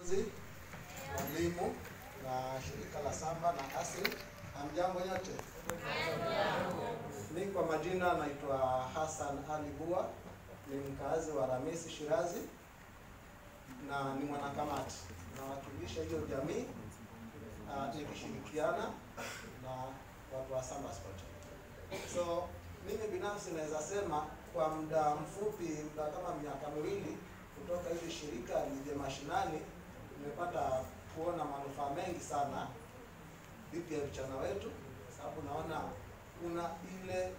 wanafunzi, walimu na shirika la Samba na ASRI. Hamjambo nyote? Mimi kwa majina naitwa Hassan Ali Bua, ni mkazi wa Ramisi Shirazi na ni mwanakamati, nawakilisha hiyo jamii uh, nikishirikiana na watu wa Samba Sport. So mimi binafsi naweza sema kwa muda mfupi, muda kama miaka miwili kutoka hili shirika lije mashinani, nimepata kuona manufaa mengi sana dhidi ya vijana wetu, sababu naona kuna ile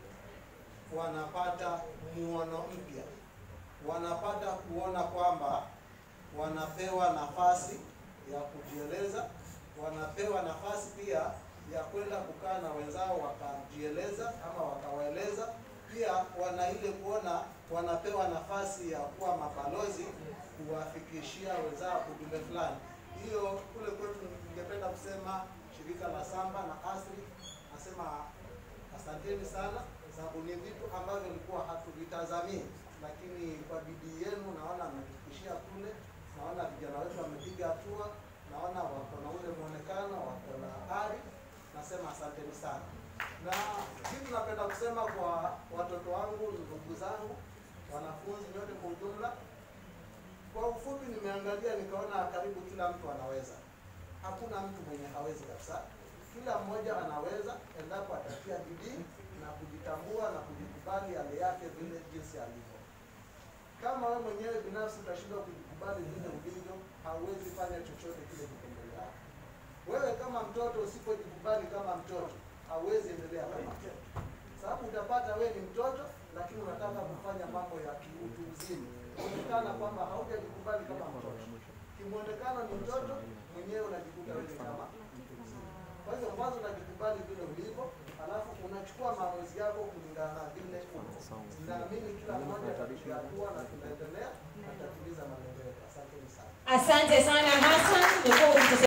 wanapata muono mpya, wanapata kuona kwamba wanapewa nafasi ya kujieleza, wanapewa nafasi pia ya kwenda kukaa na wenzao wakajieleza ama wakawaeleza. Pia wana ile kuona wanapewa nafasi ya kuwa mabalozi kuwafikishia wenzao ujumbe fulani. Hiyo kule kwetu, ningependa kusema shirika la Samba na ASRI nasema asanteni sana, sababu ni vitu ambavyo ilikuwa hatuvitazamii, lakini kwa bidii yenu naona mmetufikishia kule. Naona vijana wetu wamepiga hatua, naona wako na ule muonekano, wako na ari. Nasema asanteni sana, na kitu napenda kusema kwa watoto wangu, ndugu zangu, wanafunzi nyote kwa ujumla, kwa ufupi, nimeangalia nikaona karibu kila mtu anaweza. Hakuna mtu mwenye hawezi kabisa. Kila mmoja anaweza endapo atatia bidii na kujitambua na kujikubali hali yake vile jinsi alivyo. Kama wewe mwenyewe binafsi utashindwa kujikubali vile ulivyo, hauwezi fanya chochote kile kiko mbele yako. Wewe kama mtoto usipojikubali kama mtoto, hauwezi endelea kama mtoto, sababu utapata wewe ni mtoto, lakini unataka kufanya mambo ya kiutu uzima, onekana kwamba haujajikubali kama mtoto. Kimwonekano ni mtoto, mwenyewe unajikuta wewe ni kama mtu mzima. Kwa hivyo mwanzo unajikubali vile ulivyo, alafu unachukua maamuzi yako kulingana na vile uko. Naamini kila mmoja atapiga hatua na tunaendelea na tutatimiza malengo yetu. Asanteni sana. Asante sana Hassan. Umekuwa ukitusa-